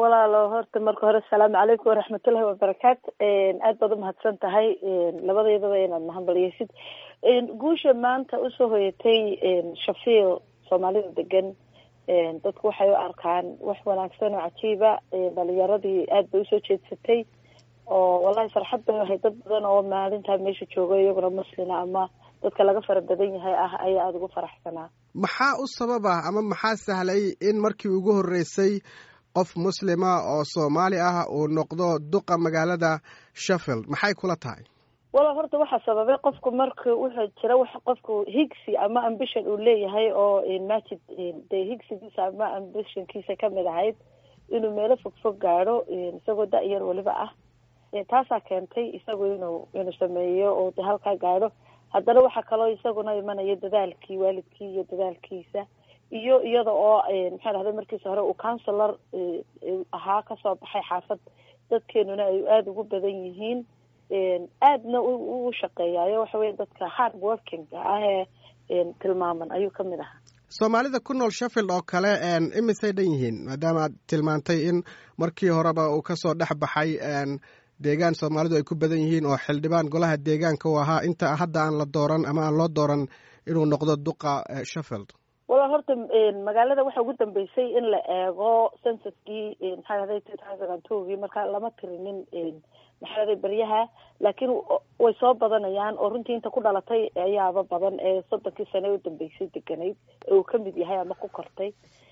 walaalo horta marka hore asalaamu calaykum waraxmatullahi wabarakaatu aad baad umahadsan tahay labadeedaba inaad mahadbaliyeysid guusha maanta usoo hoyatay shafiil soomaalida degan dadku waxay u arkaan wax wanaagsan oo cajiiba dhalinyaradii aad bay usoo jeedsatay oo wallahi farxad bay ahay dad badan oo maalintaa meesha jooga iyaguna muslina ama dadka laga fara badan yahay ah ayaa aada ugu faraxsanaa maxaa u sababa ama maxaa sahlay in markii ugu horreysay qof muslima oo soomaali ah uu noqdo duqa magaalada sheffield maxay kula tahay wala horta waxaa sababay qofku marka wuxuu jira wax qofku higsi ama ambition uu leeyahay oo majid dee higsigiisa ama ambitionkiisa kamid ahayd inuu meelo fog fog gaadho isagoo da-yar weliba ah taasaa keentay isagu inuu inuu sameeyo oo de halkaa gaadho haddana waxaa kaloo isaguna imanaya dadaalkii waalidkii iyo dadaalkiisa iyo iyada oo maxaa dhahday markiisa hore uu counselor ahaa kasoo baxay xaafad dadkeenuna ay aada ugu badan yihiin aadna u shaqeeyaayo waxa weye dadka hard working ah ee tilmaaman ayuu kamid ahaa soomaalida ku nool sheffield oo kale imisay dhan yihiin maadaama aad tilmaantay in markii horeba uu kasoo dhex baxay deegaan soomaalidu ay ku badan yihiin oo xildhibaan golaha deegaanka uu ahaa inta hadda aan la dooran ama aan loo dooran inuu noqdo duqa sheffield wala horta magaalada waxa ugu dambeysay in la eego censuskii maxaa dhahday two thousand and twogii marka lama tirinin maxaa dhahday beryaha laakiin way soo badanayaan oo runtii inta ku dhalatay ayaaba badan ee soddonkii sane u dambeysay deganayd ee uu kamid yahay ama ku kortay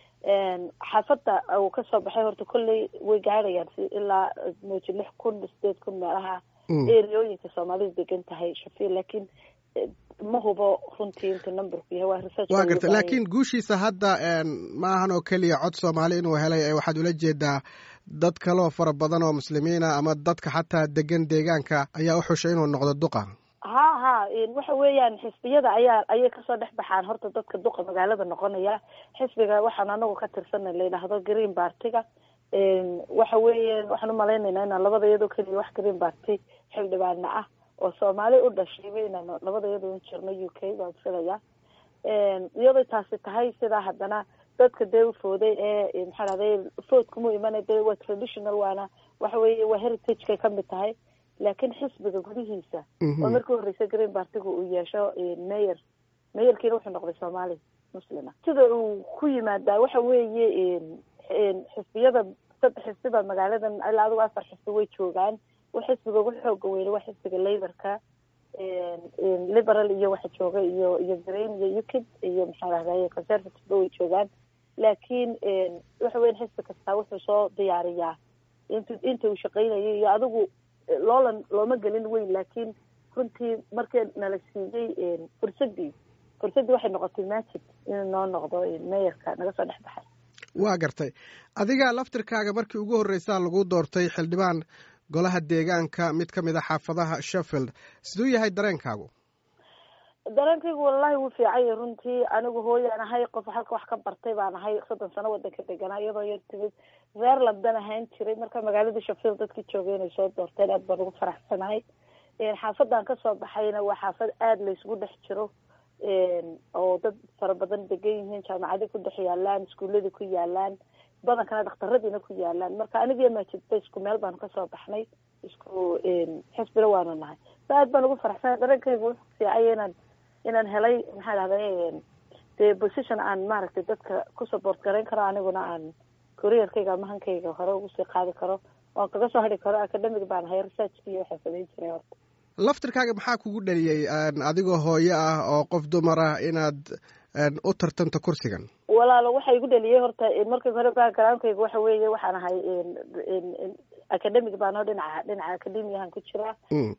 xaafadda uu kasoo baxay horta kolley way gaadhayaan si ilaa mooji lix kun sideed kun meelaha eriyooyinka soomaalidu degan tahay shafiil laakiin ma hubo runtii intuu numberku yahay waa research waa garta laakiin guushiisa hadda ma ahan oo keliya cod soomaali inuu helay waxaad ula jeedaa dad kaloo fara badan oo muslimiina ama dadka xataa degan deegaanka ayaa u xushay inuu noqdo duqa ha ha waxa weeyaan xisbiyada ayaa ayay kasoo dhex baxaan horta dadka duqa magaalada noqonaya xisbiga waxaan anagu ka tirsana la yidhaahdo green bartiga waxa weeye waxaan umalaynaynaa inaan labada iyadoo keliya wax green barty xildhibaana ah oo soomaali u dhashayba inaan labada iyadoo un jirno u k baan filaya iyadoo taasi tahay sidaa haddana dadka dee ufooday ee maxaa dhahday foodkuma imana dee waa traditional waana waxa weeye waa heritagekay kamid tahay laakiin xisbiga gudihiisa oo markii horreysay green bartiga uu yeesho mayor mayorkiina wuxuu noqday soomaali muslima sida uu ku yimaadaa waxa weeye xisbiyada saddex xisbi baa magaaladan ilaa adigu afar xisbi way joogaan xisbiga ugu xooga weyne waa xisbiga laborka liberal iyo waxa jooga iyo iyo green iyo ukid iyo maxaa dhahday conservative way joogaan laakiin waxa weyan xisbi kastaa wuxuu soo diyaariyaa int inta uu shaqeynayo iyo adigu loolan looma gelin weyn laakiin runtii markii nala siiyey fursadii fursaddii waxay noqotay majid inuu noo noqdo mayorka naga soo dhex baxay waa gartay adiga laftirkaaga markii ugu horreysaa lagu doortay xildhibaan golaha deegaanka mid ka mid a xaafadaha sheffield siduu yahay dareenkaagu dareenkaygu wallahi wuu fiicanya runtii anigu hooyaan ahay qof halka wax ka bartay baan ahay soddon sano wadanka deganaa iyadoo yar timid reer london ahaan jiray marka magaalada sheffield dadkii joogay inay soo doorteen aad baan ugu faraxsanahay xaafadan kasoo baxayna waa xaafad aada laysgu dhex jiro oo dad fara badan degan yihiin jaamacadi ku dhex yaalaan iskuuladii ku yaalaan badankana dhakhtaradiina ku yaalaan marka anigiyo maajidba isku meel baanu kasoo baxnay isku xisbina waanu nahay sa aad baan ugu faraxsanay dareenkaygu wuxuu fiicaya inaan inaan helay maxaa dhahday dee position aan maaragtay dadka ku support garayn karo aniguna aan careerkayga ama hankayga hore ugu sii qaadi karo oon kaga soo hadhi karo academic baan ahay researchkiiyo waxaan samayn jiray horta laftirkaaga maxaa kugu dhaliyey adigoo hooyo ah oo qof dumar ah inaad u tartanto kursigan walaalo waxa igu dhaliyey horta markii hore backgroundkayga waxa weeye waxaan ahay academic baan oo dhinaca dhinaca academiahan ku jiraa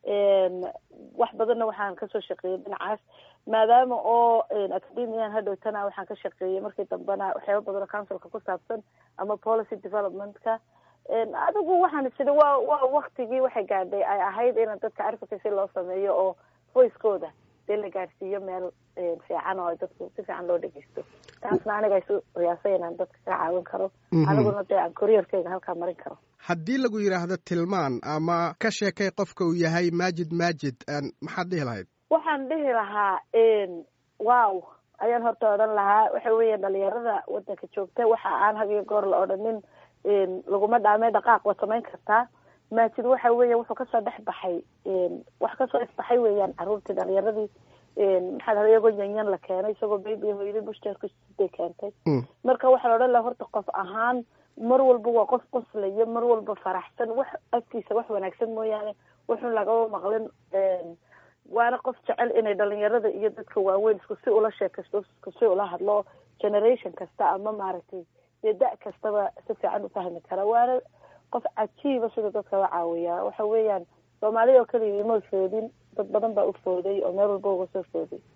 wax badanna waxaan kasoo shaqeeyay dhinacaas maadaama oo academian hadhowtana waxaan ka shaqeeyay markii dambena waxyaaba badan oo councilka ku saabsan ama policy developmentka adigu waxaan isiri waa waa waktigii waxay gaadhay ay ahayd in dadka advocacy loo sameeyo oo voicekooda dee la gaadhsiiyo meel fiican oo dadku si fiican loo dhegeysto taasna aniga isu riyaasay inaan dadka ka caawin karo aniguna dee aan careerkayga halkaa marin karo haddii lagu yidhaahdo tilmaan ama ka sheekay qofka uu yahay maajid maajid maxaad dhihi lahayd waxaan dhihi lahaa wow ayaan horta odhan lahaa waxa weeya dhalinyarada wadanka joogta waxa aan habiyo goor la odhanin laguma dhaamay dhaqaaq waad samayn kartaa maajid waxa weeya wuxuu kasoo dhex baxay wax kasoo isbaxay weeyaan caruurtii dhalinyaradii maxaa dhaha iyagoo yanyan la keenay isagoo baby hooyadii bushtaarkusiday keentay marka waxaa la odhan laha horta qof ahaan mar walba waa qof qoslaya mar walba faraxsan wax afkiisa wax wanaagsan mooyaane wuxun lagaba maqlin waana qof jecel inay dhalinyarada iyo dadka waaweyn isku si ula sheekaysto isku si ula hadlo generation kasta ama maaragtay dee da- kastaba si fiican u fahmi kara waana qof cajiiba sida dadka la caawiyaa waxa weeyaan soomaalida oo keliya ima foodin dad badan baa u fooday oo meel walba uga soo fooday